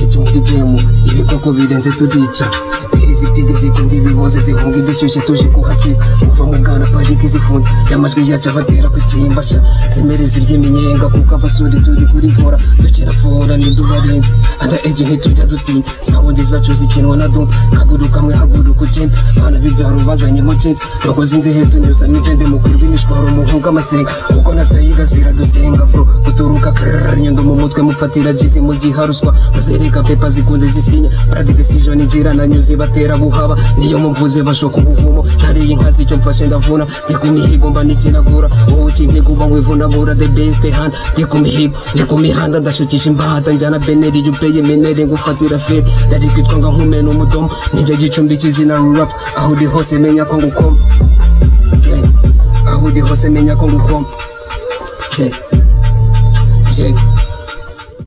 ica umudegemu ibikoko birenze turica impiri zitiga zikunda ibiboze zihunga igishyushye tuje kuhatwika kuva mu bwana parike zifunga y'amajwi yacu abatera kutsimbashya zimere zirya iminyenga kuko abasore turi kuri vora dukerafora ntidubarinde ada eje ntitujya dutinya sawundi zacu zikinwa na dumba haguruka mwe haguruka ugende bana b'ibyaro bazanyemo kenge bakoze inzehe tunyuzamo igende mukuru rw'imishwaro muhunga amasenga kuko natayiga ziradusenga bro guturuka karara nyundo mu mutwe mufatira jizi muziha ruswa bazereka pepa zikunde zisinya brad decision inzira nanyuze batera guhaba niyo mumvuze bashoka ubuvumo nariye inka zicyo mfashe ndavuna ndi ku mihigo mba nikinagura wowe ukimpiga uba wivunagura the best hand ndi ku mihigo ndi ku mihanda ndashukisha imbahata njyana beneri iyo upeye menere ngufatira feri nari kwitwa nga nkumena umudomo nijya gicumbikiza izina rurap aho uri hose menya ko ngukoma Yeah. aho uri hose menya ko ngukoma Yeah. Yeah.